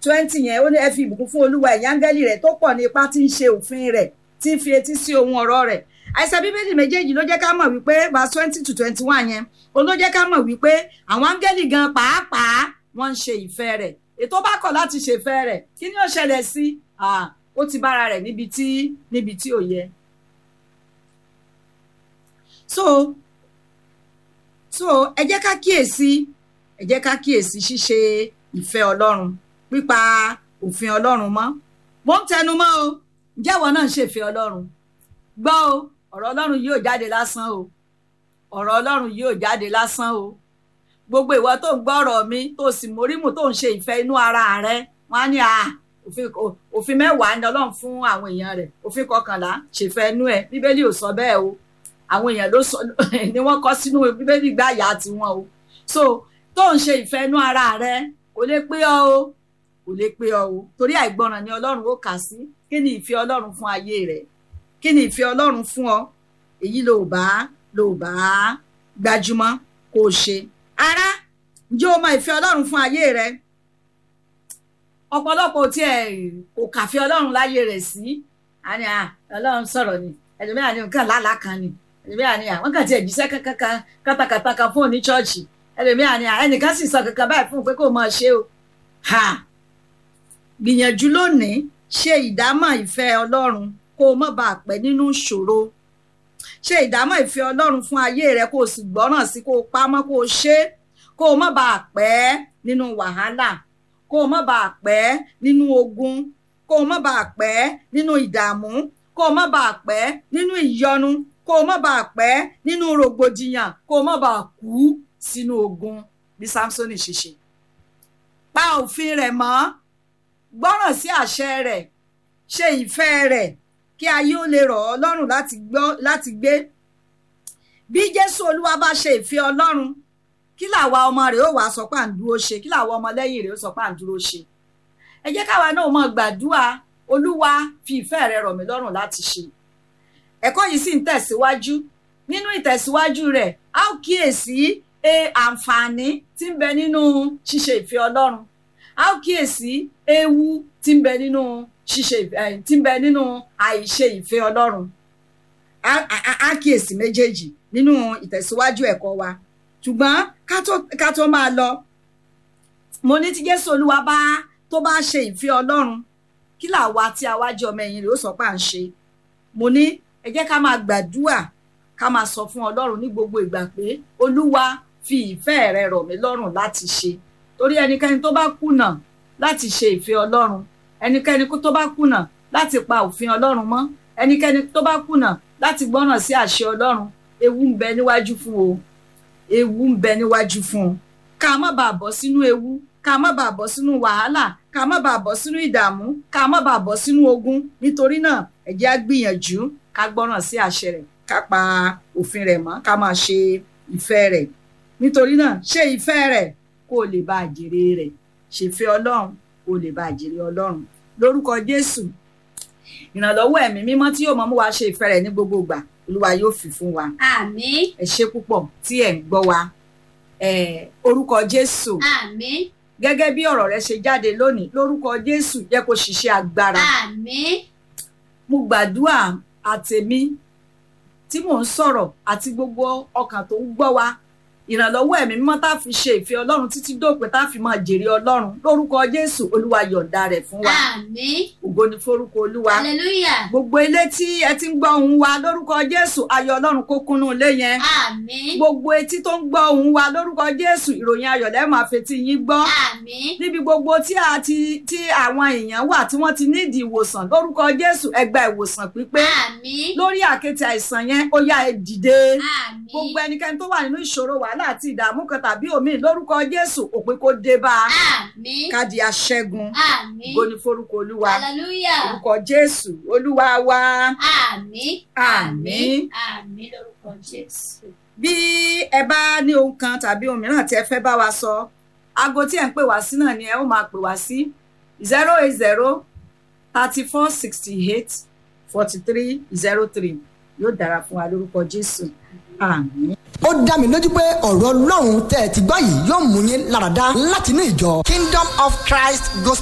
twenty yẹn ó ní ẹ fi ìbùkún fún olúwa ẹ̀yin áńgẹ́lì rẹ̀ tó pọ̀ ní ipá tí ń ṣe òfin rẹ̀ tí ń fi etí sí ohun ọ̀rọ̀ rẹ̀ àìsàn bíbélì méjèèjì ló jẹ́ ká mọ̀ wípé verse twenty to twenty one yẹn òun ló jẹ́ ká mọ̀ wípé àwọn áńgẹ́lì gan pàápàá wọ́n ń ṣe ìfẹ́ rẹ̀ ètò bá kọ̀ láti ṣèfẹ́ rẹ̀ kí ni ó ṣẹlẹ̀ sí ó ti bára rẹ̀ níbi tí níbi tí ò yẹ. so so ẹ jẹ́ ká kíyèsí ẹ jẹ́ ká kíyèsí ṣíṣe ìfẹ́ ọlọ́run pípa òfin ọlọ́run mọ́ mo ń tẹnu mọ́ o ǹjẹ́ ìwọ náà ń ṣèfẹ́ ọlọ́run gbọ́ o ọ̀rọ̀ ọlọ́run yóò jáde lásán o ọ̀rọ̀ ọlọ́run yóò jáde lásán o gbogbo ìwọ tó ń gbọ́ ọ̀rọ̀ mi tó sì mórímù tó ń ṣe ìfẹ́ inú ara rẹ wọ́n á ní à òfin mẹ́wàá ní ọlọ́run fún àwọn èèyàn rẹ̀ òfin kọkànlá ṣèfẹ́ inú ẹ̀ bíbélì ò sọ bẹ́ẹ̀ o àwọn èèyàn ló sọ ni wọ́n kọ sínú bíbélì gbáyà tiwọn o so tó ń ṣe ìfẹ́ inú ara rẹ kò lè pé ọ o kò lè pé ọ o torí àìgbọràn ni ọlọ́run ó kà sí kí ni ìfẹ́ ọlọ́run fún ayé rẹ kí ni ìfẹ́ ọlọ́run fún ọ èyí ló bá ló bá gbajúmọ̀ kó o ṣe ara ǹjẹ́ o mọ ìfẹ́ ọlọ́run fún ayé rẹ ọ̀pọ̀lọpọ̀ tí ẹ kò kàfẹ́ ọlọ́run láyé rẹ̀ sí àní ọlọ́run sọ̀rọ̀ ni ẹlòmíràn ní nǹkan lálàá kan ni ẹlòmíràn ní àwọn kan tí ẹ jíṣẹ́ kankan kátàkátà kan fún òní chọ́ọ̀chì ẹlòmíràn ní ẹnìkan sì sọ kankan báyìí fún un pé kó máa ṣe o gbìyànjú lónìí ṣe ìdámọ̀ ìfẹ́ ọlọ́run kó o má bàa pẹ́ nínú ìṣòro ṣe ìdámọ̀ ìfẹ́ ọlọ́run fún ayé rẹ kó o sì gbọ́ràn sí kó o pamọ́ kó o ṣe kó o má bàa pẹ́ nínú wàhálà kó o má bàa pẹ́ nínú ogun kó o má bàa pẹ́ nínú ìdààmú kó o má bàa pẹ́ nínú ìyọnu kó o má bàa pẹ́ nínú rògbòdìyàn kó o má bàa kú sínú ogun bí Sámsónì ṣe ṣe pa òfin rẹ̀ mọ́ gbọ́ràn sí àṣẹ rẹ̀ ṣe ìfẹ́ rẹ̀ kí ayé ó lè rọ̀ ọ́ lọ́rùn láti gbé bí Jésù Olúwa bá ṣe ìfẹ́ Ọlọ́run kí làwa ọmọ rẹ̀ ó wàá sọ pé à ń dúró ṣe kí làwa ọmọ lẹ́yìn rẹ̀ ó sọ pé à ń dúró ṣe ẹ jẹ́ káwa náà mọ̀ gbàdúrà Olúwa fi ìfẹ́ rẹ̀ rọ̀ mí lọ́rùn láti ṣe ẹ̀kọ́ yìí sì ń tẹ̀síwájú nínú ìtẹ̀síwájú rẹ̀ a ó kíyèsí àǹfààní tí ń bẹ nínú ṣíṣe ìfẹ́ Ọlọ́run a ó kíyèsí ewu tí ń bẹ nínú ṣíṣe tí ń bẹ nínú àìṣe ìfẹ́ Ọlọ́run a kíyèsí méjèèjì nínú ìtẹ̀síwájú ẹ̀kọ́ wa ṣùgbọ́n ká tó máa lọ mo ní tí Jésù Olúwa bá tó bá ṣe ìfẹ́ Ọlọ́run kí làwa tí a wá jẹ́ ọmọ ẹ̀yìn rẹ̀ ó sọ pé à ń ṣe mo ní ẹ jẹ́ ká máa gbàdúrà ká máa sọ fún Ọlọ́run ní gbogbo ìgbà pé Olúwa fi ìfẹ́ rẹ rọ̀ mí lọ́rùn láti ṣe torí ẹnikẹ́ni tó bá kùnà láti ṣe ìfẹ́ Ọlọ́run ẹnikẹ́ni tó bá kùnà láti pa òfin Ọlọ́run mọ́ ẹnikẹ́ni tó bá kùnà láti gbọ́ràn sí àṣẹ Ọlọ́run ewu ń bẹ níwájú fún o ewu ń bẹ níwájú fún un ká má bàa bọ́ sínú ewu ká má bàa bọ́ sínú wàhálà ká má bàa bọ́ sínú ìdààmú ká má bàa bọ́ sínú ogun nítorí náà ẹ jẹ́ á gbìyànjú ká gbọ́ràn sí àṣẹ rẹ̀ ká pa òfin rẹ̀ mọ́ ká máa ṣe ìfẹ́ rẹ̀ nítorí náà ṣe ìfẹ́ rẹ̀ kó o lè bá àjèrè rẹ̀ ṣèfẹ́ Ọlọ́run kó o lè bá àjèrè Ọlọ́run lórúkọ Jésù ìrànlọ́wọ́ ẹ̀mí mímọ́ tí yóò mọ mú wa ṣe ìfẹ́ rẹ̀ ní gbogbo ìgbà Olúwa yóò fi fún wa àmín ẹ ṣé púpọ̀ tí ẹ̀ ń gbọ́ wa orúkọ Jésù àmín gẹ́gẹ́ bí ọ̀rọ̀ rẹ ṣe jáde lónìí lórúkọ Jésù jẹ́ kó ṣiṣẹ́ agbára àmín mo gbàdúrà àtèmi tí mò ń sọ̀rọ̀ àti gbogbo ọkàn tó ń gbọ́ wa ìrànlọ́wọ́ ẹ̀mí mímọ́ tá a fi ṣe ìfẹ́ Ọlọ́run títí dópin tá a fi máa jèrè Ọlọ́run lórúkọ Jésù Olúwa yọ̀ǹda rẹ̀ fún wa àmín ògo ni forúkọ Olúwa hallelujah gbogbo ilé tí ẹ ti ń gbọ́ ohùn wa lórúkọ Jésù ayọ̀ Ọlọ́run kó kúnnú ilé yẹn àmín gbogbo etí tó ń gbọ́ ohùn wa lórúkọ Jésù ìròyìn ayọ̀ lẹ́ẹ̀ máa fetí yín gbọ́ àmín níbi gbogbo tí a ti tí àwọn èèyàn wà tí wọ́n ti nídìí ìwòsàn lórúkọ Jésù ẹ gba ìwòsàn pípé àmín lórí àkéte àìsàn yẹn ó yá ẹ dìde àmín gbogbo ẹnikẹ́ni tó wà nínú ìṣòro wàhálà àti ìdààmú kan tàbí òmíì lórúkọ Jésù òpin kó dé bá a àmín ká di aṣẹ́gun àmín ògo ni forúkọ Olúwa hallelujah orúkọ Jésù Olúwa wa àmín Àmín. àmín lórúkọ Jésù. bí ẹ bá ní ohun kan tàbí ohun mìíràn tí ẹ fẹ́ bá wa sọ aago tí ẹ ń pè wá sí náà ni ẹ ó máa pè wá sí zero eight zero thirty four sixty eight forty three zero three yóò dára fún wa lórúkọ Jésù àmín. ó dá mi lójú pé ọ̀rọ̀ ọlọ́run tẹ́ ẹ ti gbọ́ yìí yóò mú yín láradá látinú ìjọ Kingdom of Christ Gospel.